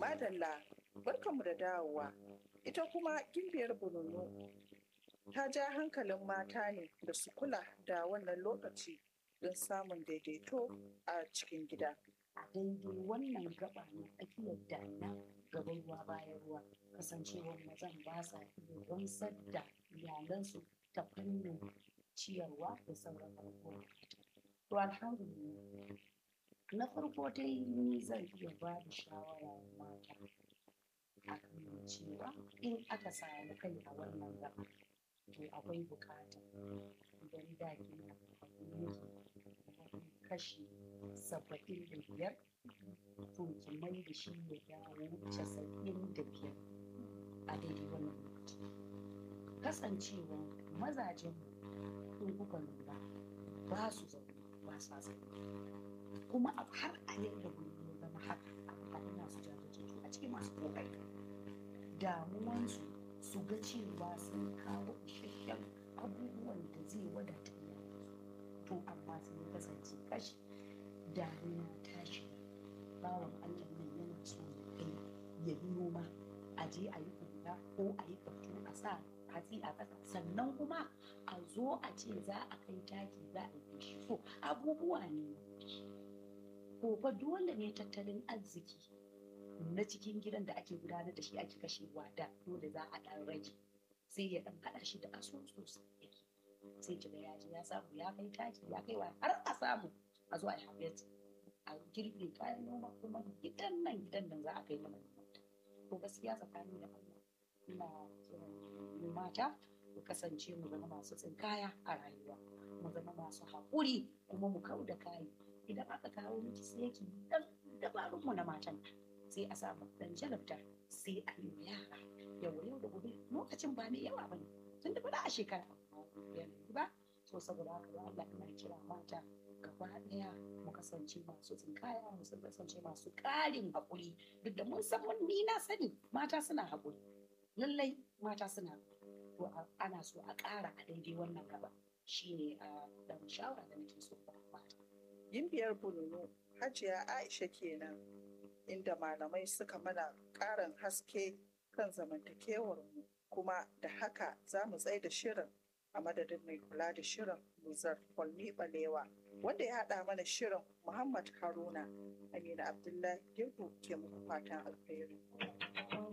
Madalla, barkanmu da dawowa. Ita kuma gimbiyar bununu ta ja hankalin mata ne da su kula da wannan lokaci don samun daidaito a cikin gida. a daidai wannan gaba na tsakiyar damina gaban ruwa bayan ruwa kasancewar mazan ba sa iya gamsar da iyalansu ta fannin ciyarwa da sauran abubuwa to alhamdulillah na farko dai ni zan iya ba da shawara wa mata akan cewa in aka samu kai a wannan gaba to akwai bukata idan da ke kashi saba'in da biyar to ki mai da shi ya dawo casa'in da biyar a daidai wannan lokaci kasancewa mazajen in kuka lura ba su zaune ba sa zaune kuma a har a yadda ya zama haka a ina su jajirtattu a cikin masu kokari damuwansu su ga cewa sun kawo isasshen abubuwan da zai wadata iyalansu to amma sun kasance kashi damina tashi bawan allah nan yana so ya kai ya yi noma a je a yi kula ko a yi kaftu a sa hatsi a ƙasa sannan kuma a zo a ce za a kai taki za a yi shi so abubuwa ne ko fa dole ne tattalin arziki na cikin gidan da ake gudanar da shi ake kashewa da dole za a ɗan rage sai ya ɗan haɗa shi da asusu yake sai kiga ya ji ya samu ya kai taki ya kai wa har a samu a zo a yi harvest a girbe kayan noma kuma gidan nan gidan nan za a kai mana to gaskiya tsakanin da Allah ina kiran mata mu kasance mu zama masu tsinkaya a rayuwa mu zama masu haƙuri kuma mu kau da kayi idan aka kawo miki sai ki dan dabarun mu na matan sai a samu dan jalabta sai a yi yara yau yau da gobe lokacin ba mai yawa bane tun da ba a shekara yanzu ba so saboda haka ya Allah ina kira mata gaba daya mu kasance masu tsinkaya mu kasance masu ƙarin haƙuri duk da mun san mun ni na sani mata suna haƙuri lallai mata suna to ana so a ƙara a daidai wannan gaba shine a dan shawara da nake so ba mata Gimbiyar bununu Hajiya Aisha kenan inda malamai suka mana ƙarin haske kan zamantakewar mu kuma da haka za mu tsaye da shirin a madadin mai kula da shirin Muzar Kwalmi Balewa wanda ya haɗa mana shirin Muhammad Haruna Amina Abdullahi Girgu ke muku fatan alheri.